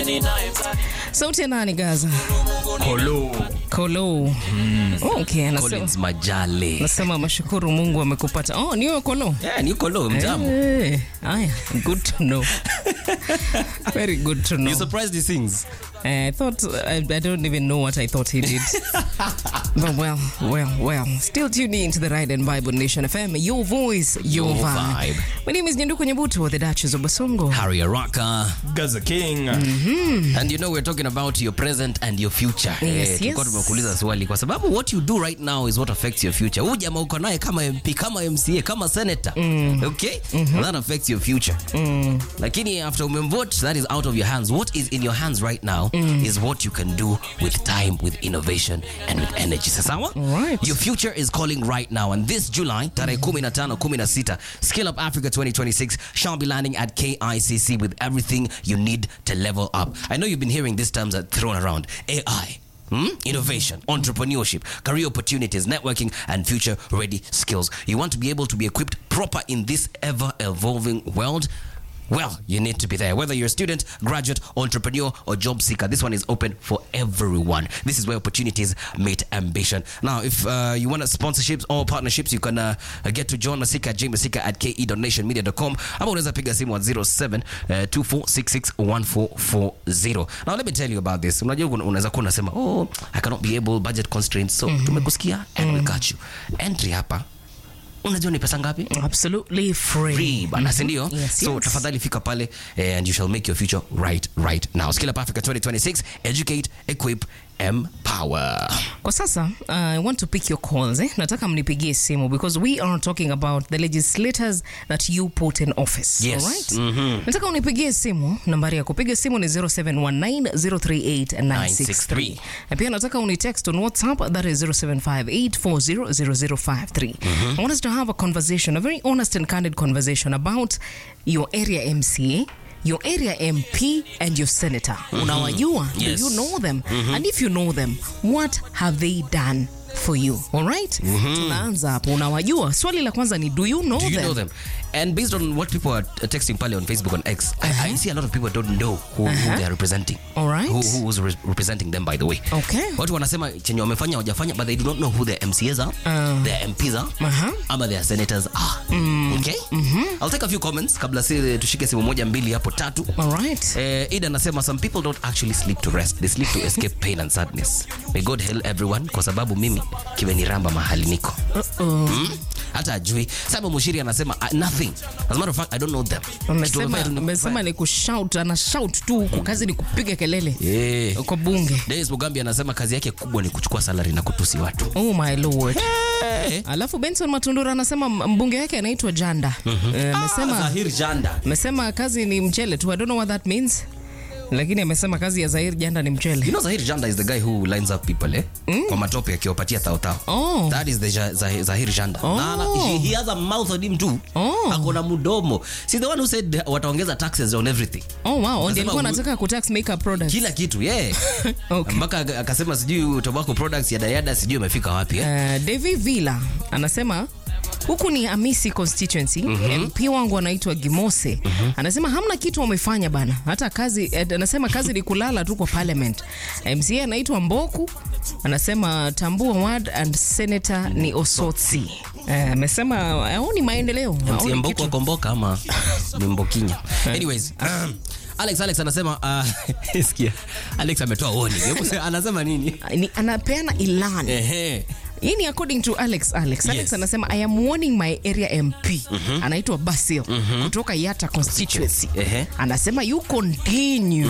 sauti ya nani gaza Kolo. kolo okay anasema Collins Majale. nasema mashukuru mungu amekupata oh niwe kolo Yeah, ni Kolo mtamu. Eh, aya good to know very good to know You surprised he sings? I thought I, I don't even know what I thought he did. but well, well, well. Still tuning into the Ride and Bible Nation FM. Your voice, your, Your vibe. vibe. My name is Nyanduku Nyabutu, the Duchess of Basongo. Harry Araka. Gaza King. And you know we're talking about your present and your future. Yes, Eh, tulikuwa yes. tumekuuliza swali kwa sababu what you do right now is what affects your future. Huyu jamaa uko naye kama MP, kama MCA, kama senator. Okay? That affects your future. Lakini after umemvote that is out of your hands. What is in your hands right now is what you can do with time, with innovation and with energy. Sawa? Alright. Your future is calling right now and this July tarehe 15 16 Skill Up Africa 2026 shall be landing at KICC with everything you need to level up. I know you've been hearing these terms that thrown around. AI Hmm? Innovation, entrepreneurship, career opportunities, networking, and future ready skills. You want to be able to be equipped proper in this ever evolving world? Well, you need to be there. Whether you're a student, graduate, entrepreneur, or job seeker, this one is open for everyone. This is where opportunities meet ambition. Now, if uh, you want sponsorships or partnerships, you can uh, get to John Masika at jmasika at ke.nationmedia.com. Ama unaweza piga simu at 07 uh, 24661440. Now, let me tell you about this. Unajua una- unaweza kuwa unasema, oh, I cannot be able, budget constraints. So, tumekusikia and we got you. Entry hapa, unajua ni pesa ngapi? Absolutely free. free bana sindio Yes, so yes. tafadhali fika pale eh, and you shall make your future right right now skill up africa 2026 educate equip empower Kwa sasa uh, I want to pick your calls eh? Nataka mnipigie simu because we are talking about the legislators that you put in office. Yes. Alright? Nataka unipigie simu. Nambari ya kupiga simu ni 0719038963. Na pia nataka unitext on WhatsApp that is 0758400053. I want us to have a conversation, a very honest and candid conversation about your area MCA your area MP and your senator. Unawajua? Yes. Do you know them? And if you know them, what have they done for you? All right? Tunaanza hapo. Unawajua? Swali la kwanza ni do you know do you them? know them and based on what people are texting pale on facebook on x I, I see a lot of people don't know who, who they are representing All right. who, who was re representing them by the way Okay. watu wanasema chenye wamefanya wajafanya but they do not know who their mcs are their mps are Uh-huh. ama their senators are okay i'll take a few comments kabla si tushike simu moja mbili hapo tatu All right. Eh, Ida anasema some people don't actually sleep to rest they sleep to escape pain and sadness may god help everyone kwa sababu mimi kimeniramba mahali niko Uh-oh. mm? hata ajui Simon Mushiri anasema uh, nothing as a matter of fact I don't know them Kitu Amesema wamefanya tu ni amesema kufanya. ni kushout, ana shout tu huku, kazi ni kupiga kelele Eh. kwa bunge. Dennis Mugambi anasema kazi yake kubwa ni kuchukua salary na kutusi watu Oh my lord. Eh. Alafu Benson Matundura anasema mbunge wake anaitwa Janda. Eh, Ah, Amesema Zahir Janda amesema kazi ni mchele tu. I don't know what that means. Lakini amesema kazi ya Zahir Janda ni You mchele. know Zahir Janda is the guy who lines up people eh? Kwa matope akiwapatia tao tao. Oh. That is the Ja- Zahir, Zahir Janda. Oh. Na, na, he, he has a mouth on him too. Oh. Akona mudomo. See the one who said wataongeza taxes on everything. Oh wow, ndio Anasema alikuwa hu- anataka kutax makeup products. Kila kitu, yeah. Okay. Mpaka ak- akasema sijui tobacco products ya dayada sijui imefika wapi eh? Uh, Devi Villa anasema huku ni Amisi constituency MP wangu anaitwa Gimose anasema hamna kitu wamefanya bana, hata kazi eh, anasema kazi ni kulala tu kwa parliament. MCA anaitwa Mboku anasema Tambua ward and senator ni Osotsi. Eh, amesema haoni maendeleo, haoni MC Mboko kitu. akomboka ama ni Mbokinya. Anyways, Alex Alex anasema uh, sikia. Alex ametoa warning. Hebu se- anasema nini? Ni, anapeana ilani Ehe. hii ni according to alex alex alex Yes. anasema i am warning my area mp anaitwa basil kutoka yata constituency Ehe. anasema you continue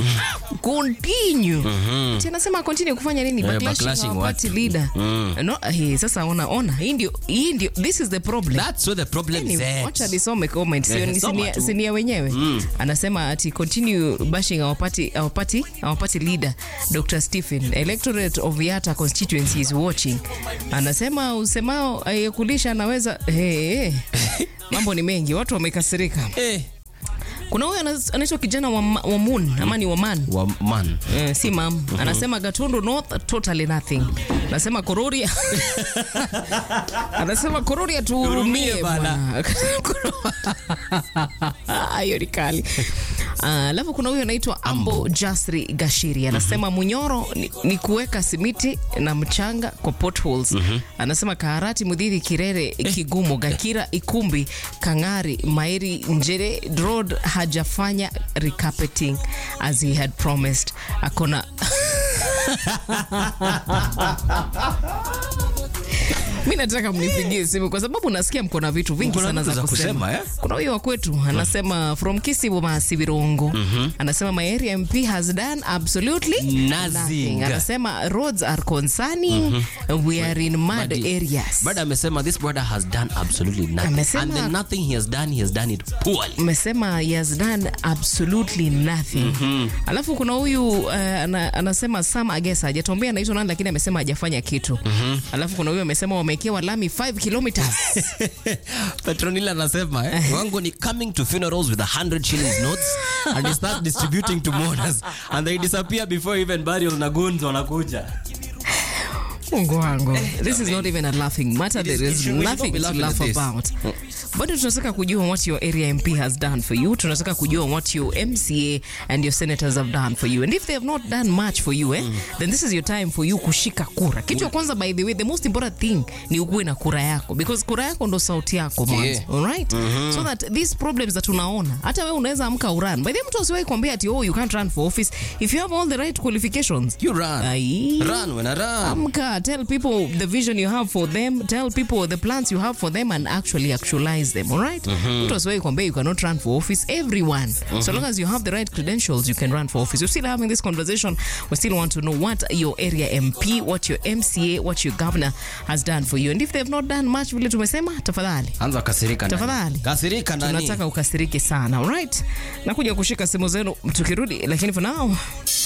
continue Ati anasema continue kufanya nini Eh, backlashing backlashing our party watu. leader no, eh, sasa ona ona hii ndio hii ndio this is the problem That's where the problem is Anyway, at. wacha nisome comment sio Eh, ni soma sinia, tu. sinia wenyewe anasema ati continue bashing our party, our party, our party leader Dr. Stephen electorate of Yata constituency is watching anasema usemao ayekulisha anaweza hey, hey. mambo ni mengi watu wamekasirika Eh, kuna huyo anas- anaitwa kijana wa, ma- wa moon ama ni wa man wa man. Eh, si mam anasema gatundu north totally nothing anasema kororia anasema kororia tuhurumie Hurumie bana. bwana hiyo ni kali Ah, Alafu kuna huyo anaitwa Ambo Jasri Gashiri anasema Munyoro ni, ni kuweka simiti na mchanga kwa potholes. Anasema Kaharati, Mudhiri, Kirere, Kigumo, Gakira, Ikumbi, Kangari, Mairi, Njere Road hajafanya recarpeting as he had promised. Akona mi nataka mnipigie simu kwa sababu nasikia mko na vitu vingi Mko na sana vitu za za kusema, kusema, eh? kuna huyo wa kwetu anasema from Kisibu Masivirongo anasema my area MP has done absolutely Nothing. nothing. Anasema roads are concerning we are in mud Buddy. areas. Brother amesema this brother has done absolutely nothing. Amesema- And the nothing he has done, he has done it poorly. Amesema he has done absolutely nothing. Alafu kuna huyu uh, ana, anasema Sam Agesa hajatuambia anaitwa nani, lakini amesema hajafanya kitu. Alafu kuna huyu amesema wamewekewa lami 5 kilometers. Petronila anasema eh, wangu ni coming to funerals with a 100 shillings notes and they start distributing to mourners and they disappear before even burial na goons wanakuja. Mungu wangu. This is not even a laughing matter. It is- There it is should- we should nothing not be to laughing laugh at this. about. Bado tunataka kujua what your area MP has done for you. Tunataka kujua what your MCA and your senators have done for you. And if they have not done much for you, eh, then this is your time for you kushika kura. Kitu ya kwanza by the way, the most important thing ni ukuwe na kura yako because kura yako ndo sauti yako mwanzo. Yeah. All right? So that these problems that tunaona, hata wewe unaweza amka uran. By the way, mtu asiwahi kuambia ati oh you can't run for office if you have all the right qualifications. You run. Ai. Run when I run. Amka, tell people the vision you have for them, tell people the plans you have for them and actually actualize them, all right? Mtu asiwahi kuambia you cannot run for office. Everyone, so long as you have the right credentials, you can run for office. We're still having this conversation. We still want to know what your area MP, what your MCA, what your governor has done for you. And if they've not done much, vile tumesema, tafadhali Anza kasirika ndani. Tafadhali. Kasirika ndani. tunataka ukasirike sana, all right? Nakuja kushika simu zenu tukirudi, lakini for now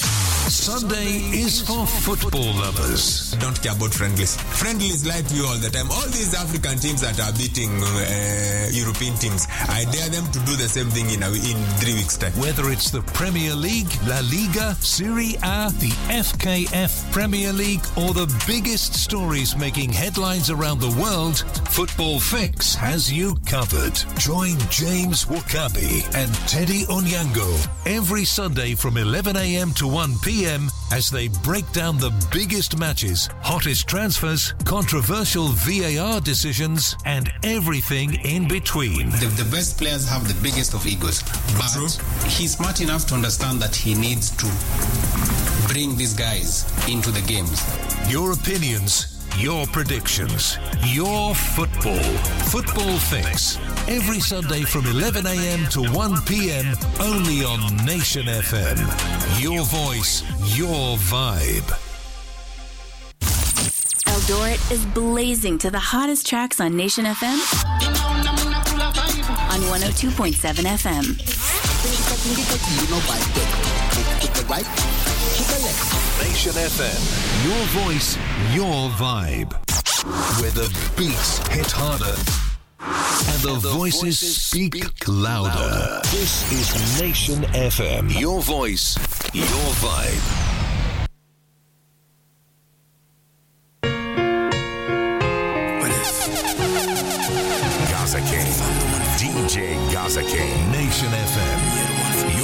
Sunday is for football lovers. don't care about friendlies. Friendlies lie to you all the time. All these African teams that are beating uh, European teams, I dare them to do the same thing in a, in three weeks' time. Whether it's the Premier League, La Liga, Serie A, the FKF Premier League, or the biggest stories making headlines around the world, Football Fix has you covered. Join James Wakabi and Teddy Onyango every Sunday from 11 a.m. to 1 p.m. as they break down the biggest matches, hottest transfers, controversial VAR decisions, and everything in between. The, the best players have the biggest of egos, but he's smart enough to understand that he needs to bring these guys into the games. Your opinions, your predictions, your football. Football Fix. Every Sunday from 11 a.m. to 1 p.m. only on Nation FM. Your voice, your vibe. Eldoret is blazing to the hottest tracks on Nation FM on 102.7 FM. Nation FM. Your voice, your vibe. Where the beats hit harder and the, voices, speak, louder. This is Nation FM. Your voice, your vibe. Gaza King. DJ Gaza King. Nation FM.